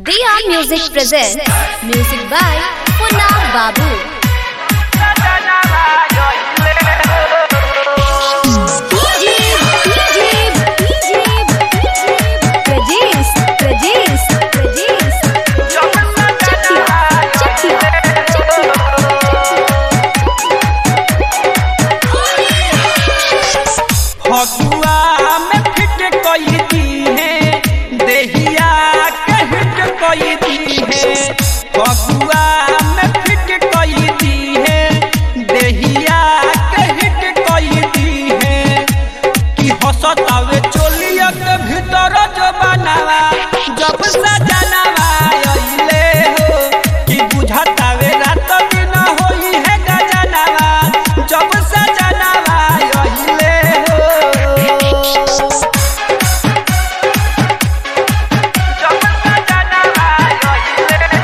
Diya Music presents music by Punna Babu. Prajesh, Prajesh, Prajesh. Chakia, Chakia, Chakia. Phagua में feet कोई दी है देहिया के हिट कोई दी है फगुआ में फिट कोई दी है देहिया के हिट कोई दी है कि हसतावे चोलिया के भीतर जो बनावा जब सजनावा अइले हो कि बुझतावे रात दिन होई है गजनावा जब सजनावा अइले हो जब सजनावा अइले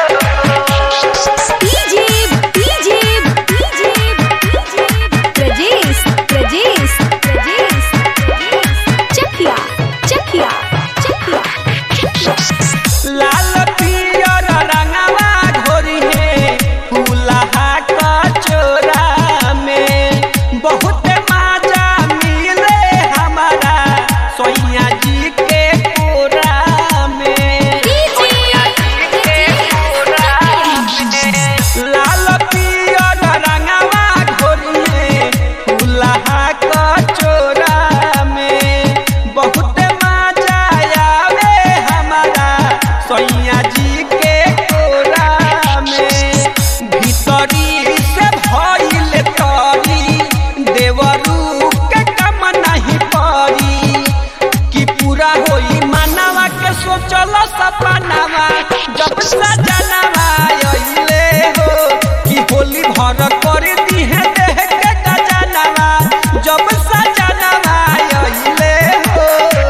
DJ, DJ, DJ, Prajesh, Prajesh, Prajesh, Chakia, Chakia, Chakia. लाल पियर रंगवा घोरी है फूलहा कचोरा में बहुत मजा मिले हमारा सोइया जी के कोरा में सोइया जी के कोरा में लाल पियर रंगवा घोरी है फूलहा कचोरा में बहुत मजा आवे हमारा सैया जी के कोरा में भीतरी से भइल तरी देवरू के कम नहीं पड़ी कि पूरा होई मानवा के सोचल सपनावा जब सजनावा अइले हो कि होली भर कर दी है देह के गजनावा जब सजनावा अइले हो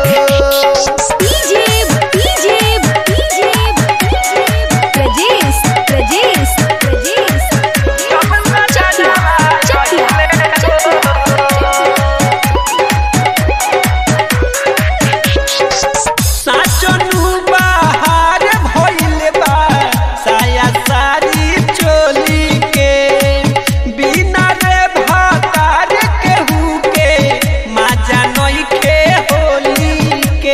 DJ, DJ, DJ, Prajesh, Prajesh, Prajesh. Chakia, Chakia, Chakia. साचनु बाहर भइल बा साया सारी चोली के बिना रे भातार केहू के माजा नइखे होली के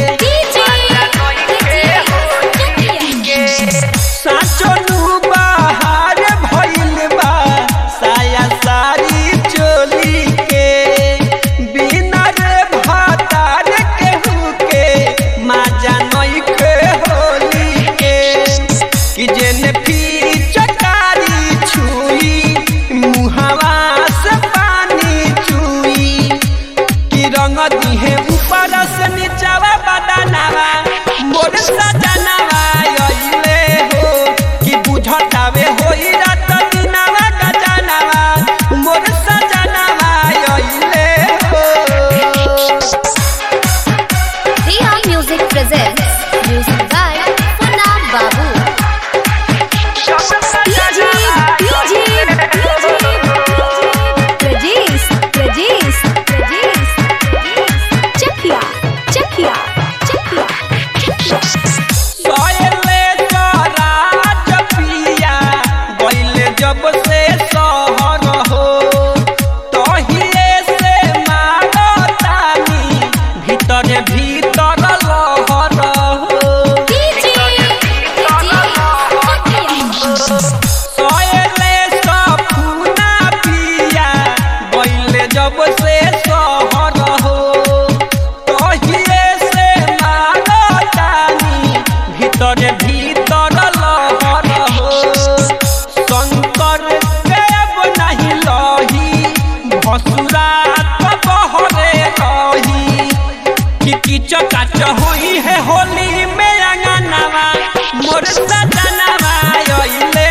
साचनु बाहर भइल बा साया सारी चोली के बिना रे भातार केहू के माजा नइखे होली के कि जेने चकारी छुई मुहावा से पानी चुई कि रंग दिहे ऊपर से नीचावा बदनावा मोर सजनावा अइले हो कि बुझतावे होई रात दिनावा गजनावा मोर सजनावा अइले हो Diya Music presents music by Punna Babu. DJ, DJ, Prajesh, Prajesh, Prajesh. Chakia, Chakia, Chakia. सोयले Swaraj पिया गइले जब से सहर हो तहिए से मारतानी भीतर भीतर लहर हो सोयले सफुना पिया गइले जब से सहर हो तहिए से मारतानी भीतर भीतर लहर हो शंकर देव नहीं लही भसुरा तो बहरे रही कि किच काच होई है होली में अंगनावा मोर सजनावा अइले